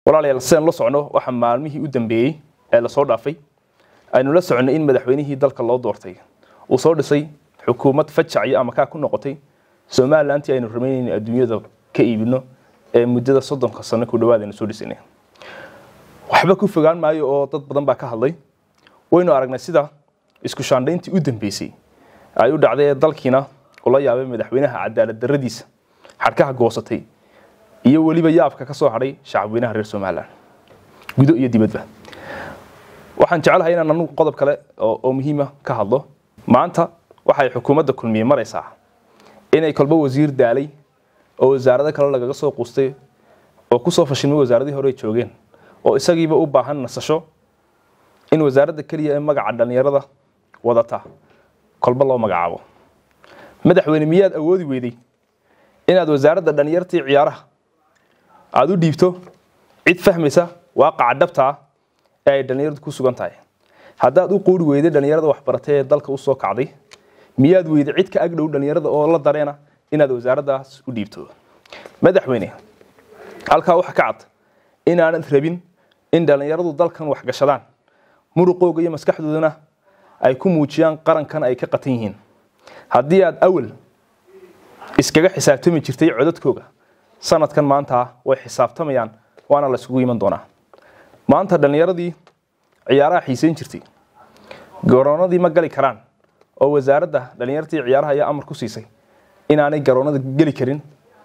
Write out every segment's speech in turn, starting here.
walaalayaal sidaan la socno waxaa maalmihii u dambeeyey ee lasoo dhaafay aynu la soconay in madaxweynihii dalka loo doortay uu soo dhisay xukuumad fajacyo ama kaa ku noqotay somalilantii aynu ramaynayn adduunyada ka iibino ee muddada soddonka sano ku dhawaad aynu soo dhisanay waxba ku fogaan maayo oo dad badan baa ka hadlay waynu aragnay sida isku shaandhayntii u dambeysay ay u dhacday ee dalkiina ula yaabay madaxweynaha cadaalad darradiisa xadhkaha goosatay iyo weliba yaabka ka soo hadhay shacabweynaha reer somalilan gudo iyo dibadba waxaan jecelahay inaan anugu qodob kale oo muhiima ka hadlo maanta waxay xukuumadda kulmiye maraysaa inay kolba wasiir daalay oo wasaarado kale lagaga soo quustay oo kusoo fashilmay wasaaradii hore joogeen oo isagiiba u baahan nasasho in wasaaradda keliya ee magaca dhallinyarada wadata kolba loo magacaabo madaxweyne miyaad awoodi weyday inaad wasaaradda dhallinyartii ciyaaraha aada u dhiibto cid fahmaysa waaqaca dhabta ah ee ay dhallinyaradu ku sugan tahay haddaad u quuri weyday dhallinyarada waxbaratay ee dalka usoo kacday miyaad weyday cid ka agdhow dhallinyarada oo la dareena inaad wasaaraddaas u dhiibto madaxweyne halkaa waxa ka cad inaanad rabin in dhallinyaradu dalkan waxgashadaan muruqooga iyo maskaxdoodana ay ku muujiyaan qarankan ay ka qatan yihiin haddii aad awal iskaga xisaabtami jirtay codadkooga sanadkan maanta way xisaabtamayaan waana la isugu iman doonaa maanta dhallinyaradii ciyaaraha xiiseyn jirtay garoonadii ma gali karaan oo wasaaradda dhallinyartii ciyaaraha ayaa amar ku siisay inaanay garoonada geli karin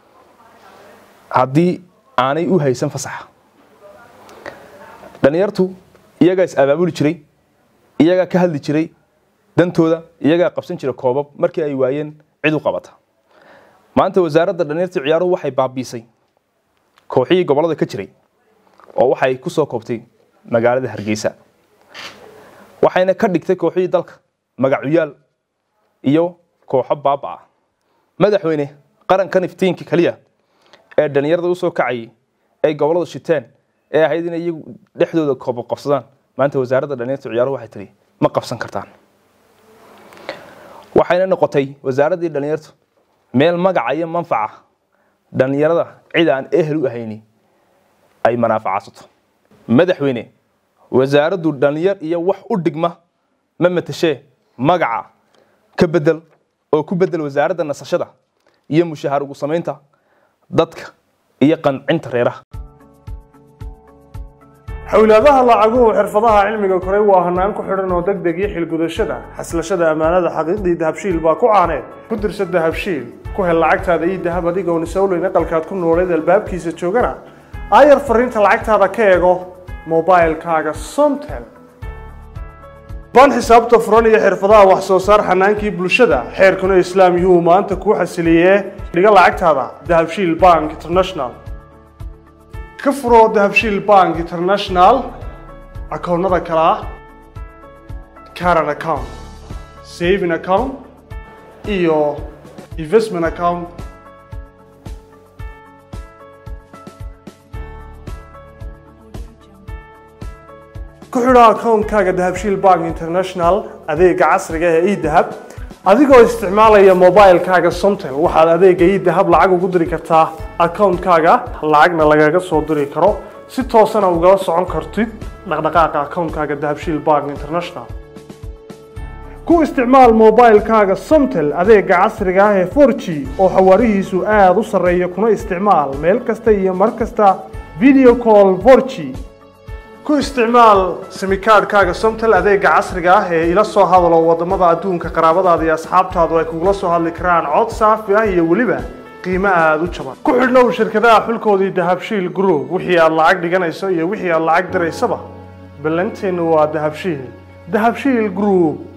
haddii aanay u haysan fasaxa dhallinyartu iyagaa is abaabuli jiray iyagaa ka hadli jiray dantooda iyagaa qabsan jira koobab markii ay waayeen cid u qabata maanta wasaaradda dhallinyartii ciyaaruhu waxay baabiisay kooxihii gobollada ka jiray oo waxay ku soo koobtay magaalada hargeysa waxayna ka dhigtay kooxihii dalka magacuyaal iyo kooxo baaba ah madaxweyne qarankan iftiinka keliya ee dhallinyarada usoo kacayay ay gobolladu shiteen ee ahayd inay iyagu dhexdooda koobo qabsadaan maanta wasaaradda dhallinyarta ciyaaruhu waxay tihi ma qabsan kartaan waxayna noqotay wasaaraddii dhallinyartu meel magaca iyo manfaca dhallinyarada cid aan ehel u ahayni ay manaafacasato madaxweyne wasaaraddu dhallinyar iyo wax u dhigma ma matashee magaca ka bedel oo ku bedel wasaaradda nasashada iyo mushaahar ugu samaynta dadka iyo qancinta reeraha xowlaadaha lacaguhu xirfadaha cilmiga koray waa hanaan ku xidhan oo deg deg iyo xilgudashada xaslashada ammaanada xaqiiqdii dahabshiil baa ku caaneed ku dirsa dahabshiil ku hel lacagtaada iyo dahab adigoon isowleyn aqalkaad ku nooleed albaabkiisa joogana aayar fariinta lacagtaada ka eego mobilkaaga somtel ban xisaabta furan iyo xirfadaha wax soo saar xanaankii bulshada xeerkuna islaam yuu maanta kuu xasiliyee dhiga lacagtaada dahabshiil bank international ka furo dahabshiil bank international akoonnada kale ah caran account saving account iyo investment account ku xidho akoonkaaga dahabshiil bank international adeega casriga ee edahab adigoo isticmaalaya mobilkaaga somtel waxaad adeega edahab lacag ugu diri kartaa akoonkaaga lacagna lagaga soo diri karo si toosana ugala socon kartid dhaqdhaqaaqa akoonkaaga dahabshiil bank international ku isticmaal mobilkaaga somtel adeega casriga ah ee 4g oo xawaarihiisu aada u sarreeya kuna isticmaal meel kasta iyo mar kasta video call 4g ku isticmaal simikaadhkaaga somtel adeega casriga ah ee ila soo hadalo wadamada adduunka qaraabadaada iyo asxaabtaadu ay kugula soo hadli karaan cod saafi ah iyo weliba qiimo aada u jaban ku xidhnow shirkadaha xulkoodii dahabshiil group wixii aad lacag dhiganayso iyo wixii aad lacag diraysaba ballanteennu waa dahabshiil dahabshiil group